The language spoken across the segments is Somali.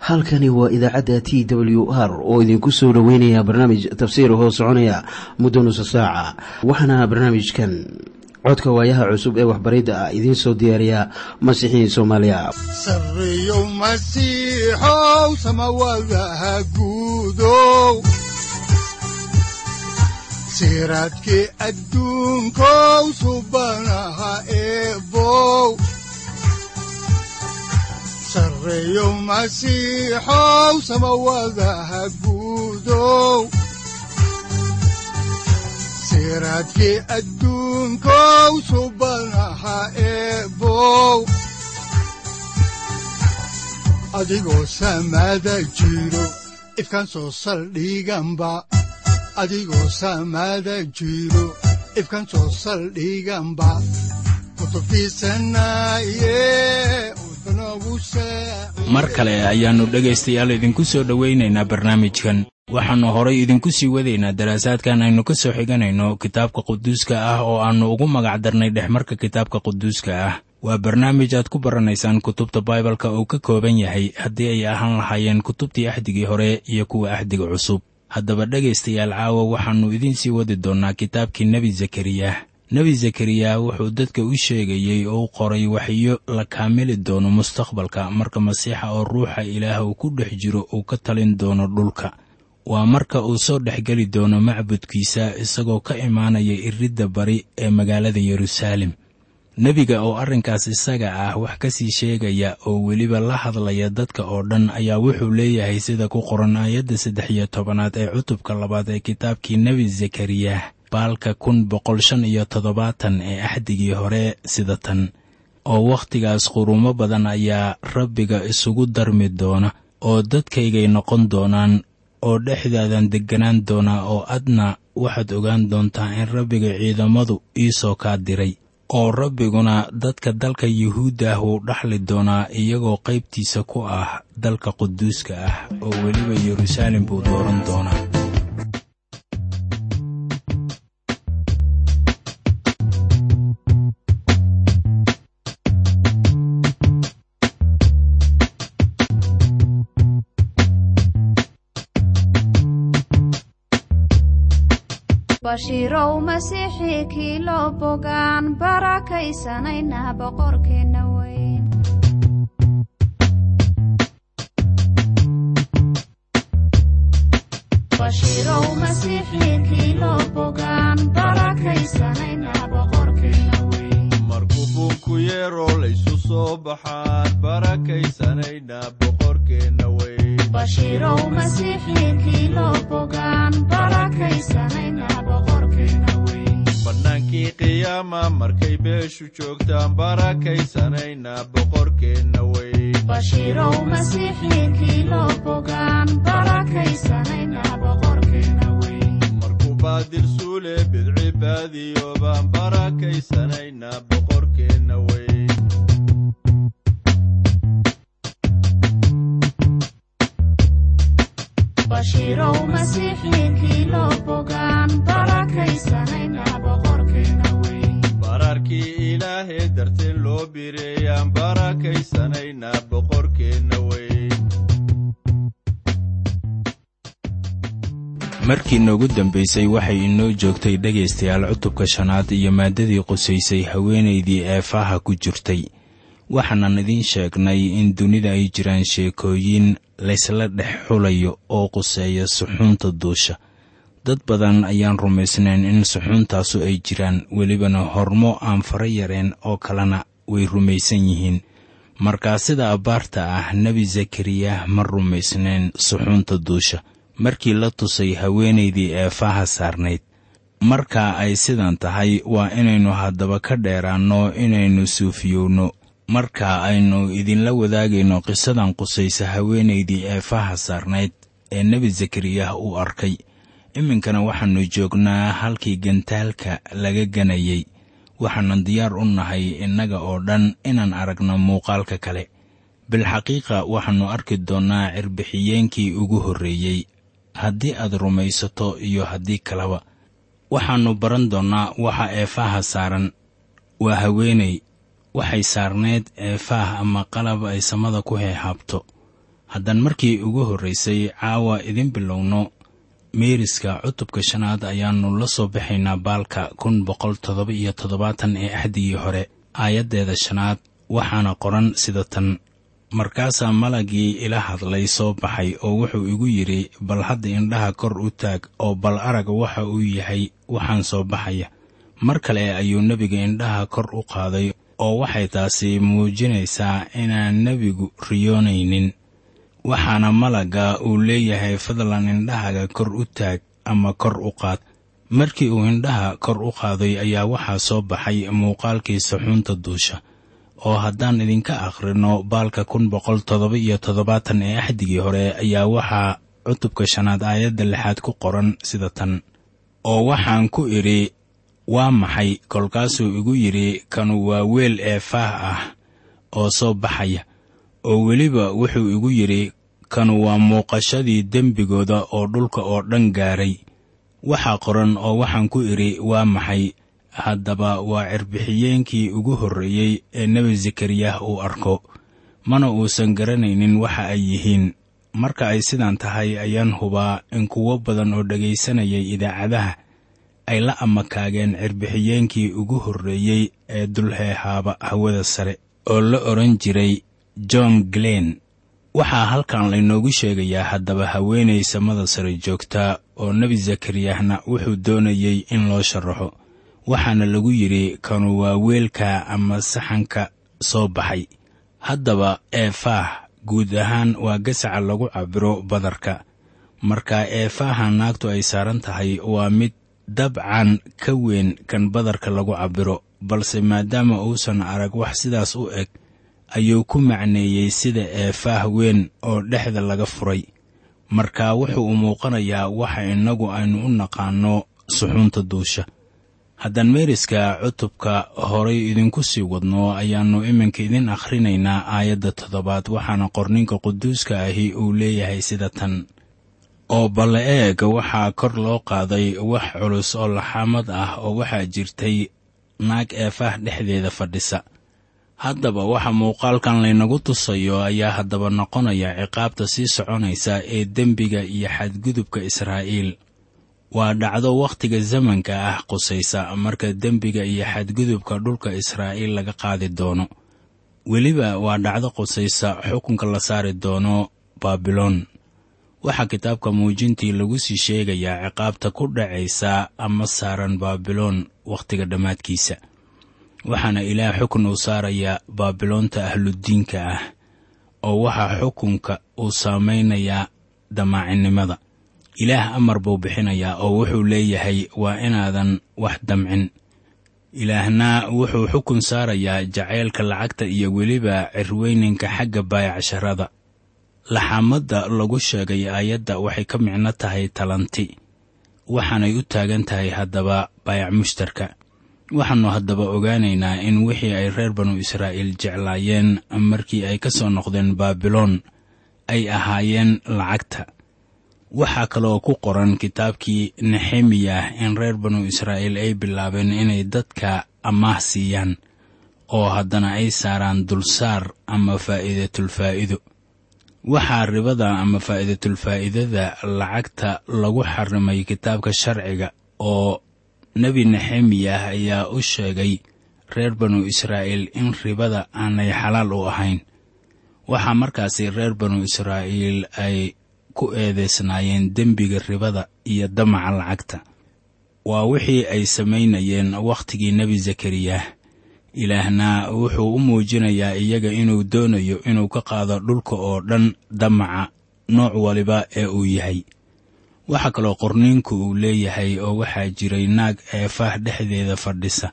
halkani waa idaacadda t w r oo idinku soo dhoweynaya barnaamij tafsiir hoo soconaya muddo nusa saaca waxaana barnaamijkan codka waayaha cusub ee waxbaridda ah idiin soo diyaariya masiixiin soomaaliya sareyow masiixow samawadaha guudow siraadkii adduunkow subanaha eebow sareyow masiixow samawadaha guudow siraadkii adduunkow subanaha eebow adigoo samaada jiro ifkaan soo saldhiganba adigoo samaada jiro ifkaan soo saldhiganba kutubtiisanaye mar kale ayaannu dhegaystayaal idinku soo dhowaynaynaa barnaamijkan waxaannu horay idinku sii wadaynaa daraasaadkan aynu ka soo xiganayno kitaabka quduuska ah oo aannu ugu magac darnay dhexmarka kitaabka quduuska ah waa barnaamij aad ku baranaysaan kutubta baibalka uu ka kooban yahay haddii ay ahaan lahaayeen kutubtii axdigii hore iyo kuwa axdiga cusub haddaba dhegaystayaal caawa waxaannu idiin sii wadi doonnaa kitaabkii nebi zakariya nebi zakariya wuxuu dadka u sheegayey oo u qoray waxyo la kaamili doono mustaqbalka marka masiixa oo ruuxa ilaah uu ku dhex jiro uu ka talin doono dhulka waa marka uu soo dhexgeli doono macbudkiisa isagoo ka imaanaya iridda bari ee magaalada yeruusaalem nebiga oo arrinkaas isaga ah wax ka sii sheegaya oo weliba la hadlaya dadka oo dhan ayaa wuxuu leeyahay sida ku qoran aayadda saddex iyo tobanaad ee cutubka labaad ee kitaabkii nebi zakariya baalka kun boqol shan iyo toddobaatan ee axdigii hore sida tan oo wakhtigaas qurumo badan ayaa rabbiga isugu darmi doona oo dadkaygay noqon doonaan oo dhexdaadan degganaan doonaa oo adna waxaad ogaan doontaa in rabbiga ciidamadu iisoo kaa diray oo rabbiguna dadka dalka yuhuudda ah wuu dhaxli doonaa iyagoo qaybtiisa ku ah dalka quduuska ah oo weliba yeruusaalem buu dooran doonaa bashiirow masiixii kii loo bogaan barakaysanayna boqorkeenna weyn bashiirow masiixii kii loo bogaan barakaysanayna boqorkeenna weyn markuu buunku yeero laysu soo baxaan barakaysanayna boqorkeenna weyn bashiirow masiixii kii loo bogaan barakaysanayna boqorkeenna weyn bannaankii qiyaama markay beeshu joogtaan barakaysanayna boqorkeenna weyn bashiirow masiixii kii loo bogaan barakaysanayna boqorkeenna weyn markuu baadir suule bidci baadiyo baan barakaysanayna boqorkeenna weyn bashiirow masiixii kii loo bogaan barakaysanayna boqorkeenna weyn bararkii ilaahee darteen loo bireeyaan barakaysanayna boqorkeenna weyn markii noogu dambaysay waxay inoo joogtay dhegaystayaal cutubka shanaad iyo maaddadii qusaysay haweenaydii eefaha ku jirtay waxaanan idiin sheegnay in dunida ay jiraan sheekooyin laysla dhex xulayo oo quseeya suxuunta duusha dad badan ayaan rumaysnayn in suxuuntaasu ay jiraan welibana hormo aan fara yareen oo kalena way rumaysan yihiin markaa sida abbaarta ah nebi zakariya ma rumaysnayn suxuunta duusha markii la tusay haweenaydii eefaha saarnayd markaa ay sidan tahay waa inaynu haddaba ka dheeraanno inaynu suufiyowno marka aynu idinla wadaagayno qisadan qusaysa haweenaydii eefaha saarnayd ee nebi zakariyah uu arkay iminkana waxaannu joognaa halkii gantaalka laga ganayey waxaanan diyaar u nahay innaga oo dhan inaan aragno muuqaalka kale bilxaqiiqa waxaannu arki doonnaa cirbixiyeenkii ugu horreeyey haddii aad rumaysato iyo haddii kaleba waxaannu baran doonnaa waxa eefaha saaran waa haweenay waxay saarnayd eefaah ama qalab ay samada ku heehaabto haddaan markii ugu horraysay caawa idin bilowno meeriska cutubka shanaad ayaannu la soo baxaynaa baalka kun boqol toddoba iyo toddobaatan ee axdigii hore aayaddeeda shanaad waxaana qoran sida tan markaasaa malagii ila hadlay soo baxay oo wuxuu igu yidhi bal hadda indhaha kor u taag oo bal arag waxa uu yahay waxaan soo baxaya mar kale ayuu nebiga indhaha kor u qaaday oo waxay taasi muujinaysaa inaan nebigu riyoonaynin waxaana malagga uu leeyahay fadlan indhahaga kor u taag ama kor u qaad markii uu indhaha kor u qaaday ayaa waxaa soo baxay muuqaalkii saxuunta duusha oo haddaan idinka akhrino baalka kun boqol toddoba iyo toddobaatan ee axdigii hore ayaa waxaa cutubka shanaad aayadda lixaad ku qoran sida tan oo waxaan ku idhi waa maxay kolkaasuu igu yidhi kanu waa weel ee faah ah oo soo baxaya oo weliba wuxuu igu yidhi kanu waa muuqashadii dembigooda oo dhulka oo dhan gaaray waxaa qoran oo waxaan ku idhi waa maxay haddaba waa cirbixiyeenkii ugu horreeyey ee nebi zakariyah uu arko mana uusan garanaynin waxa ay yihiin marka ay sidaan tahay ayaan hubaa in kuwo badan oo dhegaysanayay idaacadaha ay la amakaageen cirbixiyeenkii ugu horreeyey ee dulheehaaba hawada sare oo la odhan jiray john glen waxaa halkan laynoogu sheegayaa haddaba haweenay samada sare joogta oo nebi zakariyahna wuxuu doonayey in loo sharaxo waxaana lagu yidhi kanu waa weelka ama saxanka soo baxay haddaba eefaah guud ahaan waa gasaca lagu cabbiro badarka marka eefaaha naagtu ay saaran tahay waa mid dabcan ka weyn kan badarka lagu cabbiro balse maadaama uusan arag wax sidaas u eg ayuu ku macneeyey sida eefaah weyn oo dhexda laga furay marka wuxuu u muuqanayaa waxa innagu aynu u naqaanno suxuunta duusha haddaan meeriska cutubka horay idinku sii wadno ayaannu iminka idin akhrinaynaa aayadda toddobaad waxaana qorninka quduuska ahi uu leeyahay sida tan oo balle eeg waxaa kor loo qaaday wax culus oo laxaamad ah oo waxaa jirtay naag eefaah dhexdeeda fadhisa haddaba waxa muuqaalkan laynagu tusayo ayaa haddaba noqonaya ciqaabta sii soconaysa ee dembiga iyo xadgudubka israa'iil waa dhacdo wakhtiga zamanka ah qusaysa marka dembiga iyo xadgudubka dhulka israa'iil laga qaadi doono weliba waa dhacdo qusaysa xukunka la saari doono baabiloon waxaa kitaabka muujintii lagu sii sheegayaa ciqaabta ku dhacaysa ama saaran baabiloon wakhtiga dhammaadkiisa waxaana ilaah xukun uu saarayaa baabiloonta ahludiinka ah oo waxaa xukunka uu saamaynayaa damaacinnimada ilaah amar buu bixinayaa oo wuxuu leeyahay waa inaadan wax damcin ilaahna wuxuu xukun saarayaa jacaylka lacagta iyo weliba cirweyninka xagga baayacasharada laxaamadda lagu sheegay aayadda waxay ka micno tahay talanti waxaanay u taagan tahay haddaba baayac mushtarka waxaannu haddaba ogaanaynaa in wixii ay reer banu israa'iil jeclaayeen markii ay ka soo noqdeen baabiloon ay ahaayeen lacagta waxaa kaloo ku qoran kitaabkii nexemiyah in reer banu israa'iil ay bilaabeen inay dadka amaah siiyaan oo haddana ay saaraan dulsaar ama faa'iidatulfaa'ido waxaa ribada ama faa'iidatulfaa'idada lacagta lagu xarimay kitaabka sharciga oo nebi nexemiyah ayaa u sheegay reer banu israa'iil in ribada aanay xalaal u ahayn waxaa markaasi reer banu israa'iil ay ku eedaysnaayeen dembiga ribada iyo damaca lacagta waa wixii ay samaynayeen wakhtigii nebi zakariyah ilaahna wuxuu u muujinayaa iyaga inuu doonayo inuu ka qaado dhulka oo dhan damaca nooc waliba ee uu yahay waxaa kaloo qorniinku uu leeyahay oo waxaa jiray naag eefaah dhexdeeda fadhisa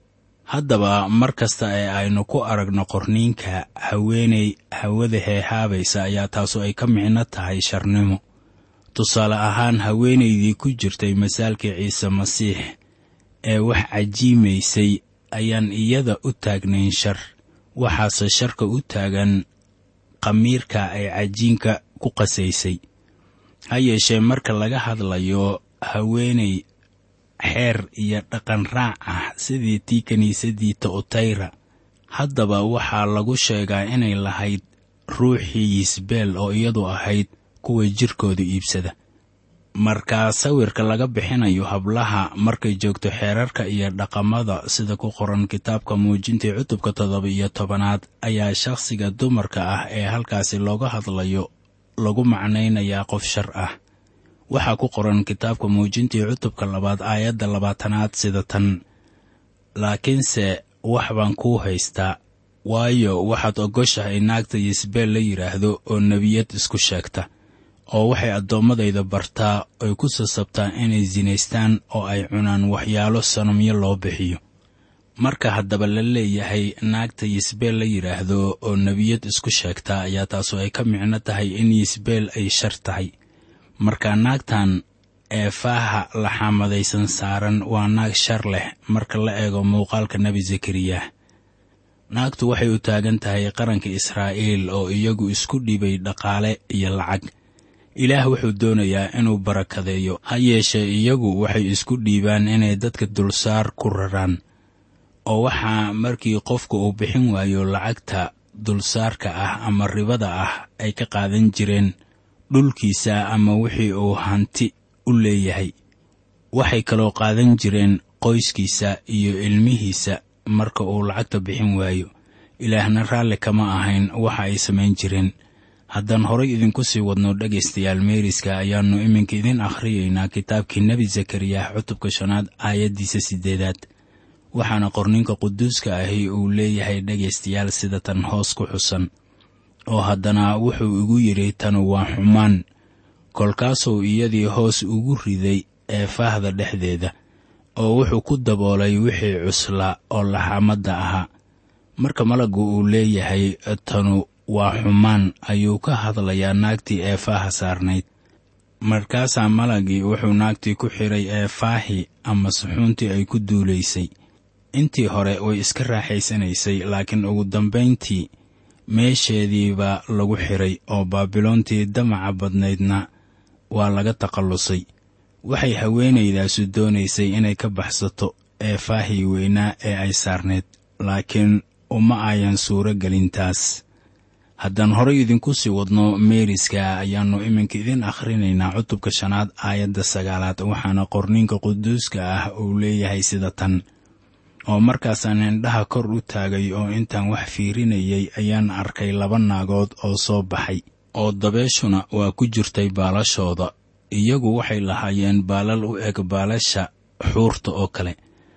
haddaba mar kasta ee aynu ku aragno qorniinka haweenay hawada heehaabaysa ayaa taasu ay ka micno tahay sharnimo tusaale ahaan haweenaydii ku jirtay masaalkii ciise masiix ee wax cajiimaysay ayaan iyada u taagnayn shar waxaase sharka u taagan khamiirka ay cajiinka ku qasaysay ha yeeshee marka laga hadlayo haweenay xeer iyo dhaqan raac ah sidii tii kiniisaddii ta'utayra haddaba waxaa lagu sheegaa inay lahayd ruuxii yisbeel oo iyadu ahayd kuwa jirkooda iibsada marka sawirka laga bixinayo hablaha markay joogto xeerarka iyo dhaqamada sida ku qoran kitaabka muujintii cutubka toddoba iyo tobanaad ayaa shakhsiga dumarka ah ee halkaasi looga hadlayo lagu macnaynayaa qof shar ah waxaa ku qoran kitaabka muujintii cutubka labaad aayadda labaatanaad sida tan laakiinse wax baan kuu haystaa waayo waxaad ogoshahay naagta yisbeel la yidhaahdo oo nebiyad isku sheegta oo waxay addoommadayda bartaa ay ku sasabtaa inay sinaystaan oo ay cunaan waxyaalo sanamyo loo bixiyo marka haddaba la leeyahay naagta yisbeel la yidhaahdo oo nebiyad isku sheegta ayaa taasu ay ka micno tahay in yisbeel ay shar tahay marka naagtan ee faaha laxaamadaysan saaran waa naag shar leh marka la eego muuqaalka nebi zakariyah naagtu waxay u taagan tahay qaranka israa'iil oo iyagu isku dhibay dhaqaale iyo lacag ilaah wuxuu doonayaa inuu barakadeeyo ha yeeshee iyagu waxay isku dhiibaan inay dadka dulsaar ku raraan oo waxaa markii qofku uu bixin waayo lacagta dulsaarka ah ama ribada ah ay ka qaadan jireen dhulkiisa ama wixii uu hanti u leeyahay waxay kaloo qaadan jireen qoyskiisa iyo ilmihiisa marka uu lacagta bixin waayo ilaahna raalli kama ahayn waxa ay samayn jireen haddaan horay idinku sii wadno dhegaystayaal meeriska ayaannu iminka idin akhriyaynaa kitaabkii nebi zakariyah cutubka shanaad aayaddiisa siddeedaad waxaana qorninka quduuska ahi uu leeyahay dhegaystayaal sida tan hoos ku xusan oo haddana wuxuu igu yidhi tanu waa xumaan kolkaasuu iyadii hoos ugu riday ee faahda dhexdeeda oo wuxuu ku daboolay wixii cuslaa oo laxaamadda ahaa marka malaggu uu leeyahay tanu waa xumaan ayuu ka hadlayaa naagtii ee faaha saarnayd markaasaa malagii wuxuu naagtii ku xidhay ee faahi ama suxuuntii ay ku duulaysay intii hore way iska raaxaysanaysay laakiin ugu dambayntii meesheediibaa lagu xidhay oo baabiloontii damaca badnaydna waa laga takhallusay waxay haweenaydaasu doonaysay inay ka baxsato ee faahii weynaa ee ay saarnayd laakiin uma ayan suuro gelin taas haddaan horay idinku sii wadno meeriska ayaannu iminka idin akhrinaynaa cutubka shanaad aayadda sagaalaad waxaana qorninka quduuska ah uu leeyahay sida tan oo markaasaan indhaha kor u taagay oo intaan wax fiirinayay ayaan arkay laba naagood oo soo baxay oo dabeeshuna waa ku jirtay baalashooda iyagu waxay lahaayeen baalal u eg baalasha xuurta oo kale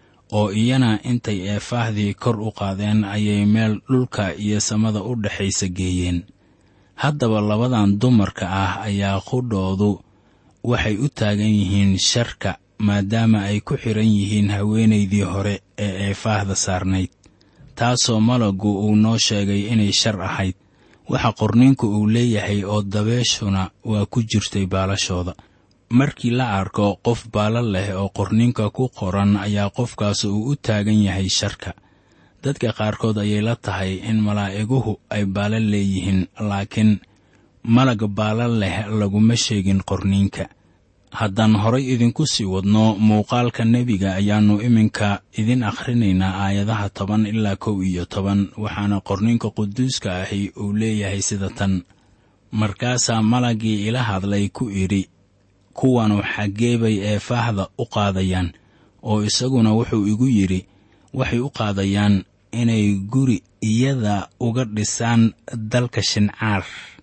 oo iyana intay eefaahdii kor u qaadeen ayay meel dhulka iyo samada u dhexaysa geeyeen haddaba labadan dumarka ah ayaa qudhoodu waxay u taagan yihiin sharka maadaama ay ku xidhan yihiin haweenaydii hore ee eefaahda saarnayd taasoo malaggu uu noo sheegay inay shar ahayd waxa qorniinku uu leeyahay oo dabeeshuna waa ku jirtay baalashooda markii la arko qof baala leh oo qorninka ku qoran ayaa qofkaas uu u taagan yahay sharka dadka qaarkood ayay la tahay in malaa'iguhu ay baala leeyihiin laakiin malag baala leh laguma sheegin qorniinka haddaan horay idinku sii wadno muuqaalka nebiga ayaannu iminka idin akhrinaynaa aayadaha toban ilaa kow iyo toban waxaana qorninka quduuska ahi uu leeyahay sida tan markaasaa malaggii ila hadlay ku idhi kuwanu xaggee bay eefaahda u qaadayaan oo isaguna wuxuu igu yidhi waxay u qaadayaan inay guri iyada uga dhisaan dalka shincaar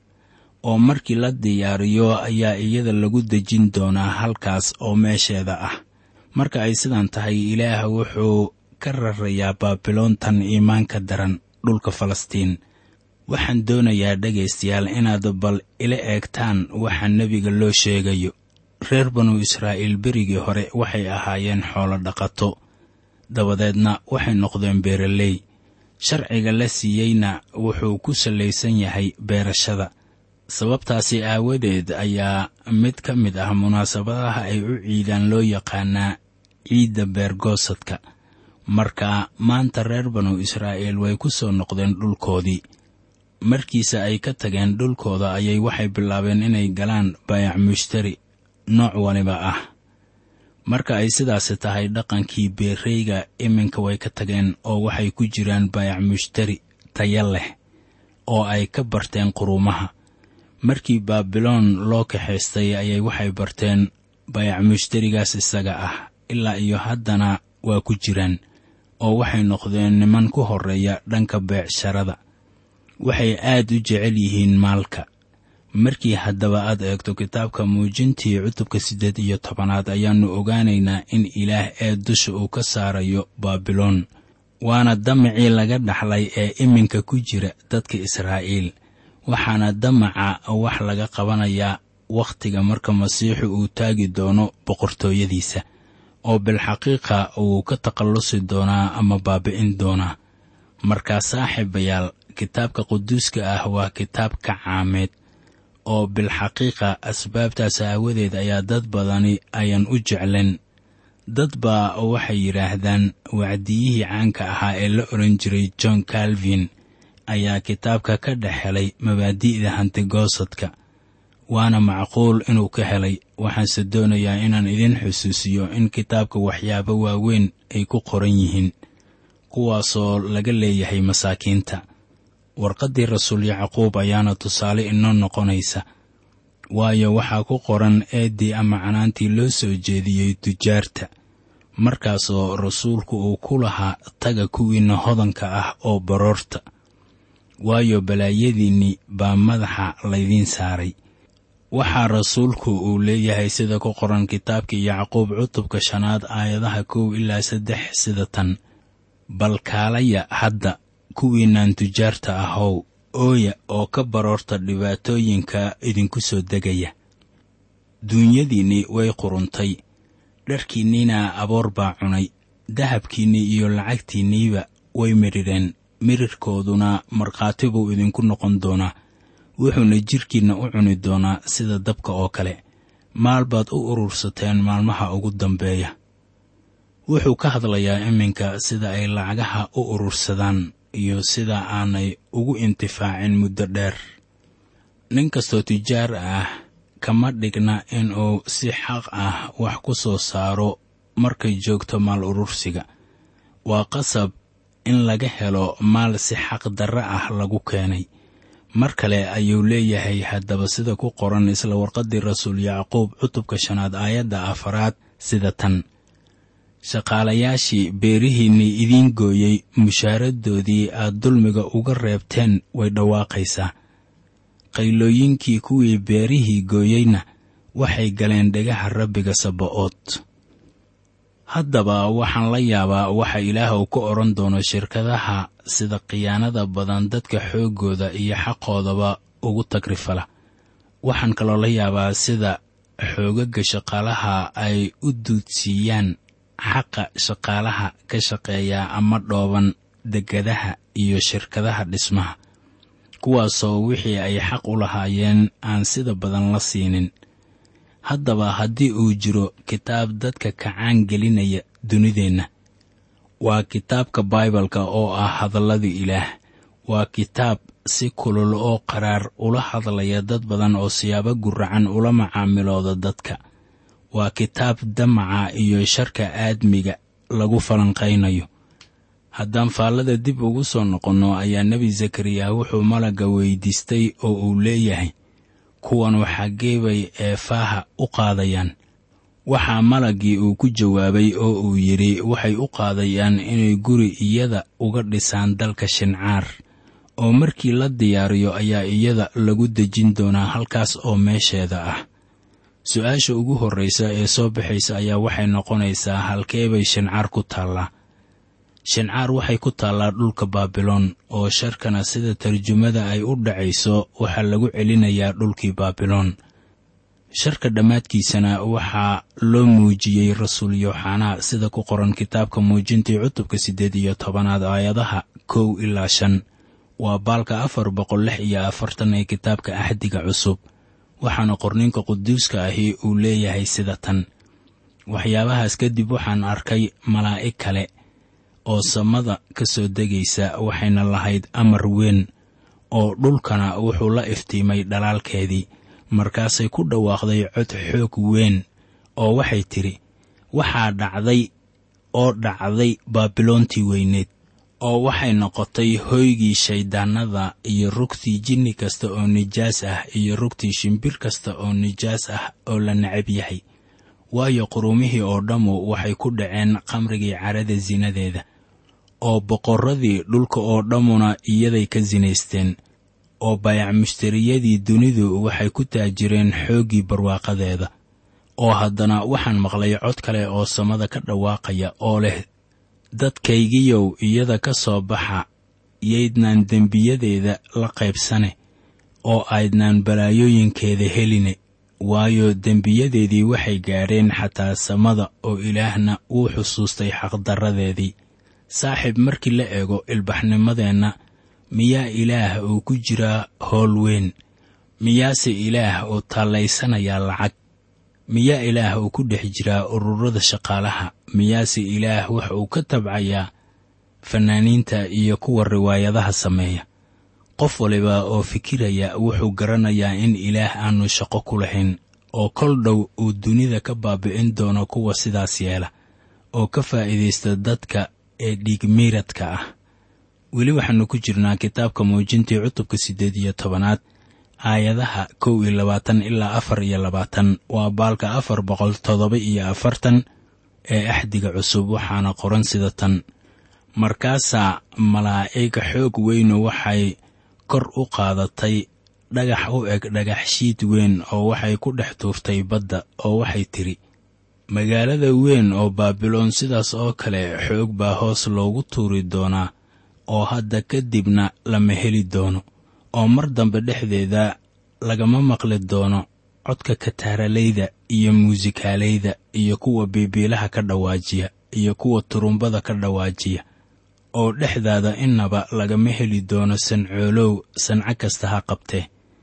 oo markii la diyaariyo ayaa iyada lagu dejin doonaa halkaas oo meesheeda ah marka ay sidan tahay ilaah wuxuu ka rarayaa baabiloontan iimaanka daran dhulka falastiin waxaan doonayaa dhegaystayaal inaad bal ila eegtaan waxa nebiga loo sheegayo reer banu israa'iil berigii hore waxay ahaayeen xoolo dhaqato dabadeedna waxay noqdeen beeraley sharciga la siiyeyna wuxuu ku sallaysan yahay beerashada sababtaasi aawadeed ayaa mid ka mid ah munaasabadaha ay u ciidaan loo yaqaanaa ciidda beergoosadka marka maanta reer banu israa'iil way ku soo noqdeen dhulkoodii markiise ay ka tageen dhulkooda ayay waxay bilaabeen inay galaan baayac mushtari nooc waliba ah marka ay sidaasi tahay dhaqankii beereyga iminka way ka tageen oo waxay ku jiraan baayac mushtari taya leh oo ay ka barteen quruumaha markii baabiloon loo kaxaystay ayay waxay barteen bayac mushtarigaas isaga ah ilaa iyo haddana waa ku jiraan oo waxay noqdeen niman ku horreeya dhanka beecsharada waxay aad u jecel yihiin maalka markii haddaba aad eegto kitaabka muujintii cutubka siddeed iyo tobanaad ayaannu ogaanaynaa in ilaah ee dusha uu ka saarayo baabiloon waana damacii laga dhaxlay ee iminka ku jira dadka israa'iil waxaana damaca wax laga qabanayaa wakhtiga marka masiixu uu taagi doono boqortooyadiisa oo bilxaqiiqa uu ka takhallusi doonaa ama baabi'in doonaa markaa saaxiibayaal kitaabka quduuska ah waa kitaab ka caameed oo bilxaqiiqa asbaabtaas aawadeed ayaa dad badani ayan u jeclen dad baa waxay yidhaahdaan wacdiyihii caanka ahaa ee la odhan jiray john calvin ayaa kitaabka ka dhex helay mabaadi'da hantigoosadka waana macquul inuu ka helay waxaanse doonayaa inaan idin xusuusiyo in kitaabka waxyaabo waaweyn ay ku qoran yihiin kuwaasoo laga leeyahay masaakiinta warqaddii rasuul yacquub ayaana tusaale inoo noqonaysa waayo waxaa ku qoran eeddii ama canaantii loo soo jeediyey tujaarta markaasoo rasuulku uu ku lahaa taga kuwiinna hodanka ah oo baroorta waayo balaayadiinnii baa madaxa laydiin saaray waxaa rasuulku uu leeyahay sida ku qoran kitaabkii yacquub cutubka shanaad aayadaha kow ilaa saddex sida tan bal kaalaya hadda kuwiinaan tujaarta ahow ooya oo ka baroorta dhibaatooyinka idinku soo degaya duunyadiinnii way quruntay dharkiinniina aboor baa cunay dahabkiinnii iyo lacagtiinniiba way midhireen mirirkooduna markhaati buu idinku noqon doonaa wuxuuna jidhkiinna u cuni doonaa sida dabka oo kale maal baad u urursateen maalmaha ugu dambeeya wuxuu ka hadlayaa iminka sida ay lacagaha u urursadaan iyo sida aanay ugu intifaacin muddo dheer nin kastoo tujaar ah kama dhigna inuu si xaq ah wax ku soo saaro markay joogto maal urursiga waa qasab in laga helo maal si xaq darre ah lagu keenay mar kale ayuu leeyahay haddaba sida ku qoran isla warqaddii rasuul yacquub cutubka shanaad aayadda afaraad sida tan shaqaalayaashii beerihiinnii idiin gooyey mushaaradoodii aad dulmiga uga reebteen way dhawaaqaysaa qaylooyinkii kuwii beerihii gooyeyna waxay galeen dhegaha rabbiga saba'ood haddaba waxaan la yaabaa waxa ilaah uu ka odhan doono shirkadaha sida khiyaanada badan dadka xooggooda iyo xaqoodaba ugu tagrifala waxaan kaloo la yaabaa sida xoogaga shaqaalaha ay u duudsiiyaan xaqa shaqaalaha ka shaqeeya ama dhooban degadaha iyo shirkadaha dhismaha kuwaasoo wixii ay xaq u lahaayeen aan sida badan la siinin haddaba haddii uu jiro kitaab dadka kacaan gelinaya dunideenna waa kitaabka baibalka oo ah hadallada ilaah waa kitaab si kulul oo qaraar ula hadlaya dad badan oo siyaabo guracan ula macaamilooda dadka waa kitaab damaca iyo sharka aadmiga lagu falanqaynayo haddaan faallada dib ugu soo noqonno ayaa nebi zakariya wuxuu malagga weydiistay oo uu leeyahay kuwanu xaggee bay eefaaha u qaadayaan waxaa malaggii uu ku jawaabay oo uu yidhi waxay u qaadayaan inay guri iyada uga dhisaan dalka shincaar oo markii la diyaariyo ayaa iyada lagu dejin doonaa halkaas oo meesheeda ah su-aasha ugu horraysa ee soo baxaysa ayaa waxay noqonaysaa halkee bay shincaar ku taallaa shincaar waxay ku taallaa dhulka baabiloon oo sharkana sida tarjumada ay u dhacayso waxaa lagu celinayaa dhulkii baabiloon sharka dhammaadkiisana waxaa loo muujiyey rasuul yooxanaa sida ku qoran kitaabka muujintii cutubka siddeed iyo tobanaad aayadaha kow ilaa shan waa baalka afar boqol lix iyo afartan ee kitaabka axdiga cusub waxaana qorninka quduuska ahi uu leeyahay sida tan waxyaabahaas kadib waxaan arkay malaa'ig kale oo samada ka soo degaysa waxayna lahayd amar weyn oo dhulkana wuxuu la iftiimay dhalaalkeedii markaasay ku dhawaaqday cod xoog weyn oo waxay tidhi waxaa dhacday oo dhacday baabiloontii weyneed oo waxay noqotay hoygii shayddaannada iyo rugtii jinni kasta oo nijaas ah iyo rugtii shimbir kasta oo nijaas ah oo la necab yahay waayo qurumihii oo dhammu waxay ku dhaceen khamrigii carada sinadeeda oo boqorradii dhulka oo dhammuna iyaday ka sinaysteen oo bayac mushtariyadii dunidu waxay ku taajireen xooggii barwaaqadeeda oo haddana waxaan maqlay cod kale oo samada ka dhawaaqaya oo leh dadkaygiyow iyada ka soo baxa yaydnaan dembiyadeeda la qaybsane oo aydnaan balaayooyinkeeda heline waayo dembiyadeedii waxay gaadheen xataa samada oo ilaahna wuu xusuustay xaqdarradeedii saaxiib markii la eego ilbaxnimadeenna miyaa ilaah uu ku jiraa howl weyn miyaase ilaah uu taallaysanayaa lacag miyaa ilaah uu ku dhex jiraa ururada shaqaalaha miyaase ilaah wax uu ka tabcayaa fannaaniinta iyo kuwa riwaayadaha sameeya qof waliba oo fikiraya wuxuu garanayaa in ilaah aanu shaqo ku lahayn oo kol dhow uu dunida ka baabi'in doono kuwa sidaas yeela oo ka faa'iidaysta dadka ee dhiigmiiradka ah weli waxaannu ku jirnaa kitaabka muujintii cutubka siddeed iyo tobanaad aayadaha kow iyo labaatan ilaa afar iyo labaatan waa baalka afar boqol toddoba iyo afartan ee axdiga cusub waxaana qoran sida tan markaasaa malaa'ig xoog weynu waxay kor u qaadatay dhagax u eg dhagax shiid weyn oo waxay ku dhex tuurtay badda oo waxay tidhi magaalada weyn oo baabiloon sidaas oo kale xoog baa hoos loogu tuuri doonaa oo hadda kadibna lama heli doono oo mar dambe dhexdeeda lagama maqli doono codka kataaralayda iyo muusikaalayda iyo kuwa biibiilaha ka dhawaajiya iyo kuwa turumbada ka dhawaajiya oo dhexdaada innaba lagama heli doono sancoolow sanco kasta ha qabtee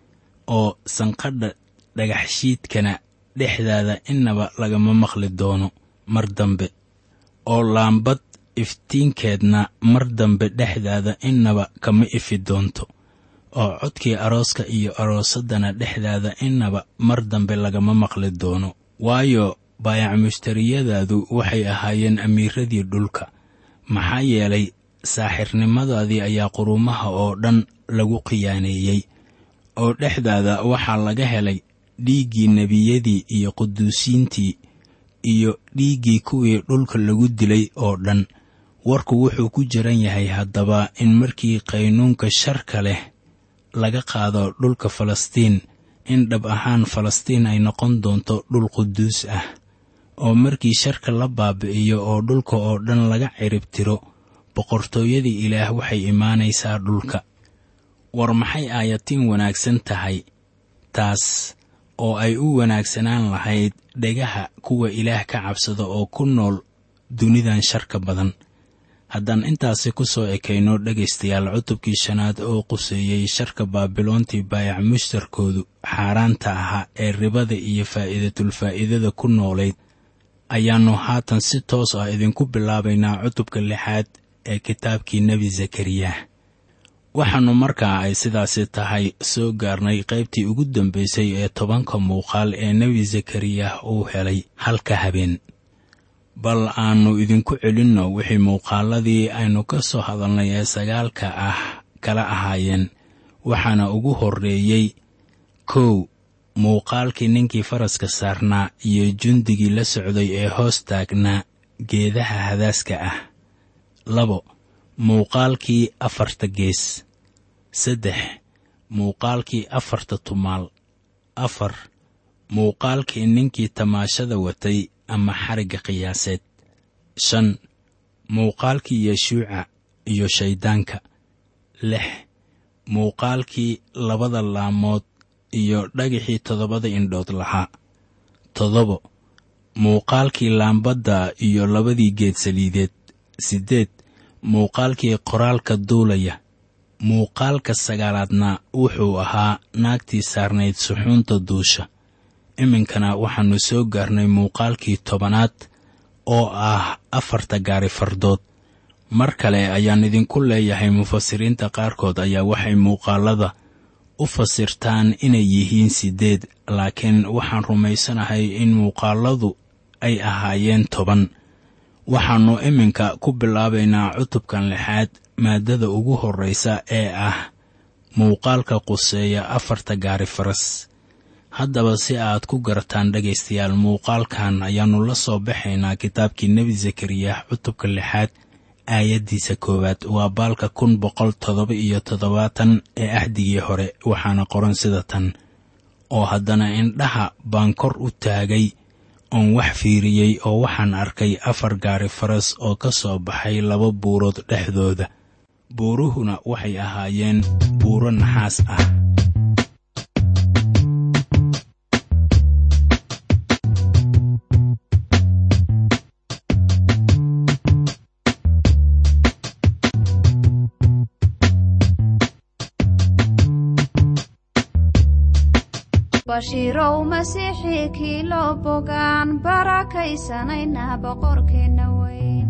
oo sanqadha dhagaxshiidkana dhexdaada innaba lagama maqli doono mar dambe oo laambad iftiinkeedna mar dambe dhexdaada innaba kama ifi doonto oo codkii arooska iyo aroosaddana dhexdaada innaba mar dambe lagama maqli doono waayo baayac mushtariyadaadu waxay ahaayeen amiiradii dhulka maxaa yeelay saaxirnimadaadii ayaa qurumaha oo dhan lagu khiyaaneeyey oo dhexdaada waxaa laga helay dhiiggii nebiyadii iyo quduusiintii iyo dhiiggii kuwii dhulka lagu dilay oo dhan warku wuxuu ku jiran yahay haddaba in markii qaynuunka sharka leh laga qaado dhulka falastiin in dhab ahaan falastiin ay noqon doonto dhul quduus ah oo markii sharka la baabi'iyo oo dhulka oo dhan laga cirib tiro boqortooyadii ilaah waxay imaanaysaa dhulka war maxay aayatiin wanaagsan tahay taas oo ay u wanaagsanaan lahayd dhegaha kuwa ilaah ka cabsada oo ku nool dunidan sharka badan haddaan intaasi ku soo ekayno dhegaystayaal cutubkii shanaad oo quseeyey sharka baabiloontii baayac mushtarkoodu xaaraanta ahaa ee ribada iyo faa'iidatulfaa'iidada ku noolayd ayaannu haatan si toos ah idinku bilaabaynaa cutubka lixaad ee kitaabkii nebi zakariyah waxaannu markaa ay sidaasi tahay soo gaarnay qaybtii ugu dambaysay ee tobanka muuqaal ee nebi zakariyah uu helay halka habeen bal aannu idinku celinno wixii muuqaaladii aynu ka soo hadalnay ee sagaalka ah kala ahaayeen waxaana ugu horreeyey kow muuqaalkii ninkii faraska saarnaa iyo jundigii la socday ee hoos taagnaa geedaha hadaaska ah labo muuqaalkii afarta gees saddex muuqaalkii afarta tumaal afar muuqaalkii ninkii tamaashada watay ama xarigga qiyaaseed shan muuqaalkii yeshuuca iyo shayddaanka lix muuqaalkii labada laamood iyo dhagixii toddobada indhood lahaa toddobo muuqaalkii laambadda iyo labadii geed saliideed siddeed muuqaalkii qoraalka duulaya muuqaalka sagaalaadna wuxuu ahaa naagtii saarnayd suxuunta duusha iminkana waxaannu soo gaarnay muuqaalkii tobanaad oo ah afarta gaari fardood mar kale ayaan idinku leeyahay mufasiriinta qaarkood ayaa waxay muuqaalada u fasirtaan inay yihiin siddeed laakiin waxaan rumaysanahay in muuqaaladu ay ahaayeen toban waxaannu iminka ku bilaabaynaa cutubkan lixaad maaddada ugu horraysa ee ah muuqaalka quseeya afarta gaari faras haddaba si aad ku garataan dhegaystayaal muuqaalkan ayaannu la soo baxaynaa kitaabkii nebi zakariya cutubka lixaad aayaddiisa koowaad waa baalka kun boqol toddoba iyo toddobaatan ee axdigii hore waxaana qoran sida tan oo haddana indhaha baan kor u taagay oon wax fiiriyey oo waxaan arkay afar gaari faras oo ka soo baxay laba buurood dhexdooda buuruhuna waxay ahaayeen buuro naxaas ah bashiirow masiixii kii loo bogaan barakaysanayna boqorkeenna weyn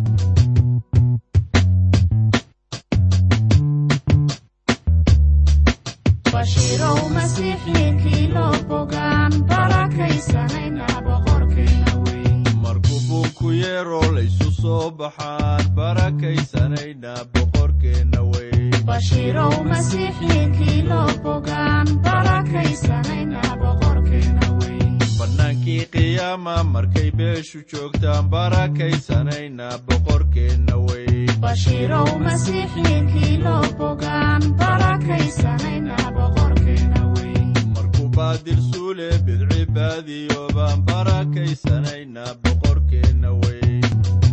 bashiirow masiixii kii loo bogaan barakaysanayna boqorkeenna weyn markuu buunku yeeroo laysu soo baxaan barakaysanayna boqorkeenna weyn bashiirow masiixii kii loo bogaan barakaysanayna boqorkeenna weyn bannaankii qiyaama markay beeshu joogtaan barakaysanayna boqorkeenna weyn bashiirow masiixii kii loo bogaan barakaysanayna boqorkeenna weyn markuu baadil suule bidci baadiyo baan barakaysanayna boqorkeenna weyn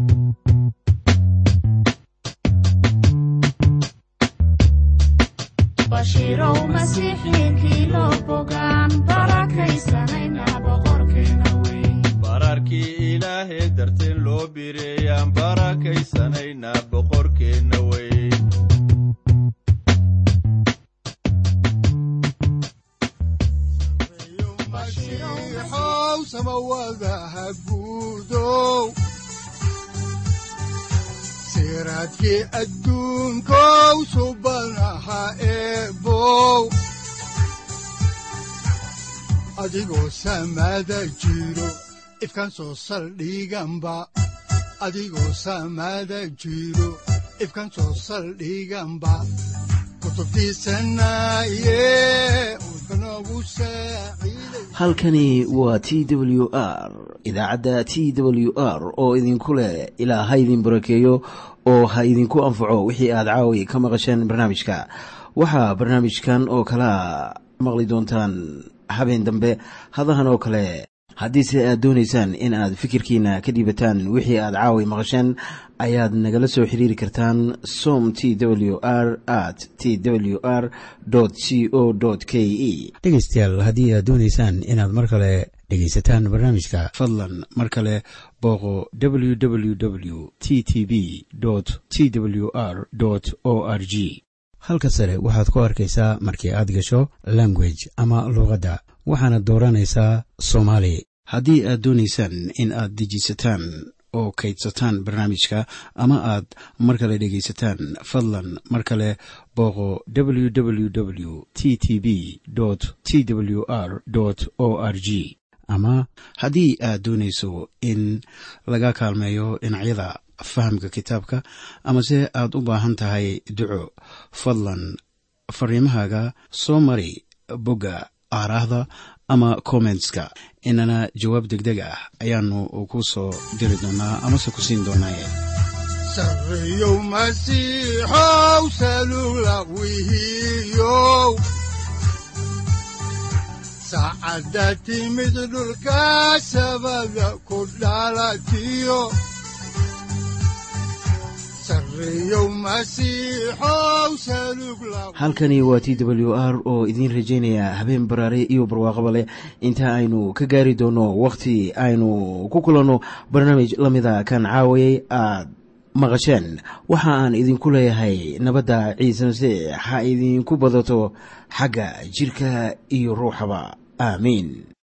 bashiirow masiixii kii loo bogaan barakaysanayna boqorkeenna weyn bararkii ilaahee darteen loo bireeyaan barakaysanayna boqorkeenna weyn masiixow samawadaha guudow siraadkii adduunkow subanaha eebow adigoo samada jiro ifkan soo saldhiganba adigoo samada jiro ifkan soo saldhiganba kutubtiisanaye udbanogu saaciiday halkani waa t w r idaacadda t w r oo idinku leh ilaa ha idin barakeeyo oo ha idinku anfaco wixii aad caawi ka maqasheen barnaamijka waxaa barnaamijkan oo kalaa maqli doontaan habeen dambe hadahan oo kale haddiise aad doonaysaan in aad fikirkiina ka dhiibataan wixii aad caawi maqasheen ayaad nagala soo xiriiri kartaan som t w r at t w r c o k e dhegaystayaal haddii aad doonaysaan inaad mar kale dhegaysataan barnaamijka fadlan mar kale booqo www t t b t w r o r g halka sare waxaad ku arkaysaa markii aad gasho language ama luuqadda waxaana dooranaysaa soomaali haddii aad doonaysaan in aad dejisataan oo kaydsataan barnaamijka ama aad mar kale dhegaysataan fadlan mar kale booqo www t t b t w r o r g ama haddii aad doonayso in laga kaalmeeyo dhinacyada fahamka kitaabka amase aad u baahan tahay duco fadlan fariimahaaga soo mari bogga aaraahda ama kommentska inana jawaab degdeg ah ayaanu ku soo diri doonaa amase ku siin doonaaye sarreyow masiixow salugla wihiyow saacadda timid dhulka sabada ku dhalatiyo sarreyow masiixow salugla halkani waa t w r oo idiin rajaynaya habeen baraare iyo barwaaqaba leh inta aynu ka gaari doono wakhti aynu ku kulanno barnaamij la mida kan caawayay aad maqasheen waxa aan idinku leeyahay nabadda ciise masiix ha idinku badato xagga jidhka iyo ruuxaba aamiin